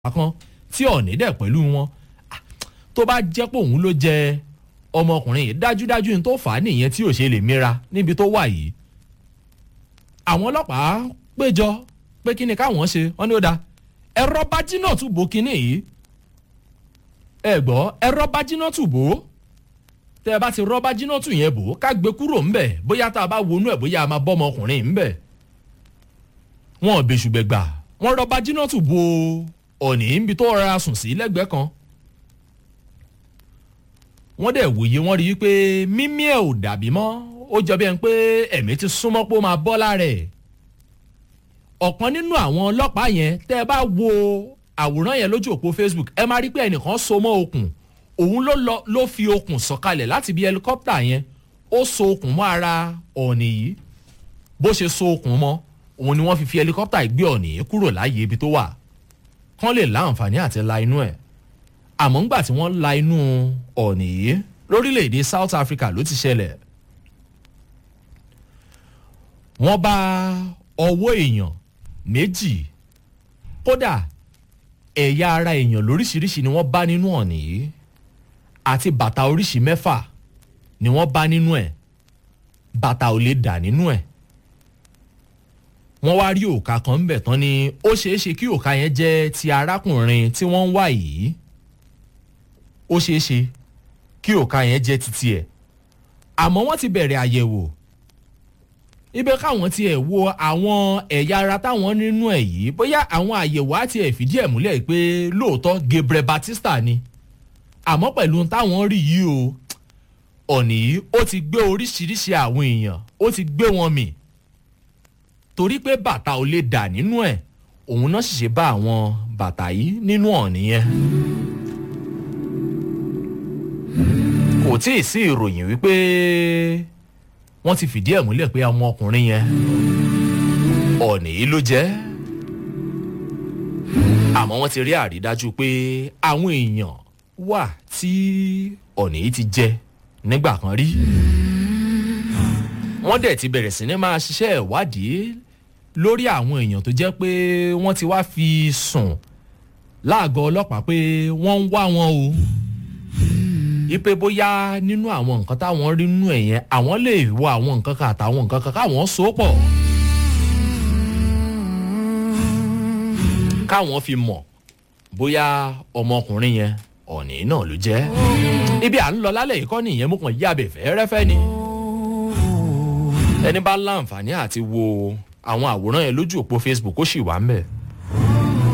kan tí ọ̀nì dẹ̀ pẹ̀lú wọn tó bá jẹ́ pé òun ló jẹ ọmọkùnrin yìí dájúdájú ní tó fà á nìyẹn tí ò ṣe lè mira níbi tó wà yìí àwọn ọlọ́pàá péjọ pé kí ni káwọn ṣe wọ́n ní ó da ẹ̀rọ bájínà tún bò kínní yìí ẹ gbọ́ ẹ̀rọ bájínà tún bò ó tẹ́ ẹ bá ti rọ́bà jìnnà tù yẹn bò ó ká gbé kúrò ńbẹ̀ bóyá tá a bá wọnú ẹ̀ bóyá a máa bọ́ ọmọkùnrin ńbẹ̀ wọn ò bẹ̀ṣùgbẹ̀gbà wọn rọ́bà jìnnà tù bò ọ̀nì níbi tó rọra sùn sí lẹ́gbẹ̀ẹ́ kan wọ́n dẹ̀ wòye wọ́n rí i pé mímí ẹ̀ ò dàbí mọ́ ó jọ bí ẹni pé ẹ̀mí ti súnmọ́ pé ó máa bọ́ lára ẹ̀ ọ̀kan nínú àwọn ọlọ́pàá yẹn tẹ́ ẹ bá wo àwòrán yẹn lójú òpó facebook ẹ máa rí pé ẹnìkan so mọ́ okùn òun ló lọ ló fi okùn sọ̀kalẹ̀ láti bí ẹlikọ́pítà yẹn ó so okùn mọ́ ara ọ̀nì yìí bó ṣe so okùn mọ́ òun ni wọ́n fi fi ẹlikọ́pítà gbé ọ̀nì yìí kúrò láàyè ibi tó wà kán lè láǹfààní àti la inú ẹ̀ àmọ́ ńgbà tí wọ́n la inú ọ̀nì yìí lórílẹ̀‐èdè south africa ló ti ṣẹlẹ̀ wọ́n bá ọwọ́ èèyàn méjì kódà ẹ̀yà ara èèyàn lóríṣiríṣi ni wọ́n bá nínú ọ̀nì yìí àti bàtà oríṣi mẹ́fà ni wọ́n bá nínú ẹ̀ bàtà ò lè dà nínú ẹ̀ wọ́n wá rí òkà kan ń bẹ̀ tán ni ó ṣeé ṣe kí òkà yẹn jẹ́ ti arákùnrin tí wọ́n ń wá yìí ó ṣeé ṣe kí òkà yẹn jẹ́ titi ẹ̀ àmọ́ wọ́n ti bẹ̀rẹ̀ àyẹ̀wò ibẹ̀ káwọn tiẹ̀ wo àwọn ẹ̀yà ara táwọn nínú ẹ̀ yìí bóyá àwọn àyẹ̀wò á tiẹ̀ fìdí ẹ̀ múlẹ̀ pé lóòótọ́ gabriel batista ni àmọ́ pẹ̀lú táwọn rí yìí o ọ̀nì yìí ó ti gbé oríṣiríṣi àwọn èèyàn ó ti gbé wọn mì torí pé bàtà ò lè dà nínú ẹ̀ òun náà sì ṣe bá àwọn bàtà yìí nínú ọ̀nì yẹn. kò tí ì sí ìròyìn wípé wọ́n ti fìdí ẹ̀ múlẹ̀ pé ọmọkùnrin yẹn ọ̀nì yìí ló jẹ́ àmọ́ wọ́n ti rí àrídájú pé àwọn èèyàn wà tí ọ̀nì yìí ti jẹ nígbà kan rí wọ́n dẹ̀ ti bẹ̀rẹ̀ sí ní máa ṣiṣẹ́ ìwádìí lórí àwọn èèyàn tó jẹ́ pé wọ́n ti wá fi sùn láàgọ́ ọlọ́pàá pé wọ́n ń wá wọn o ipe bóyá nínú àwọn nǹkan táwọn rí nínú ẹ̀ yẹn àwọn lè wo àwọn nǹkan kan àtàwọn nǹkan kan káwọn so pọ̀ káwọn fi mọ̀ bóyá ọmọkùnrin yẹn ọ̀nì náà ló jẹ́ ibi à ń lọ lálẹ́ yìí kọ́ nìyẹn mú kàn yí abẹ́fẹ́ rẹ́fẹ́ ni ẹni bá láǹfààní àti wo àwọn àwòrán yẹn lójú òpó facebook ó sì wà ń bẹ̀.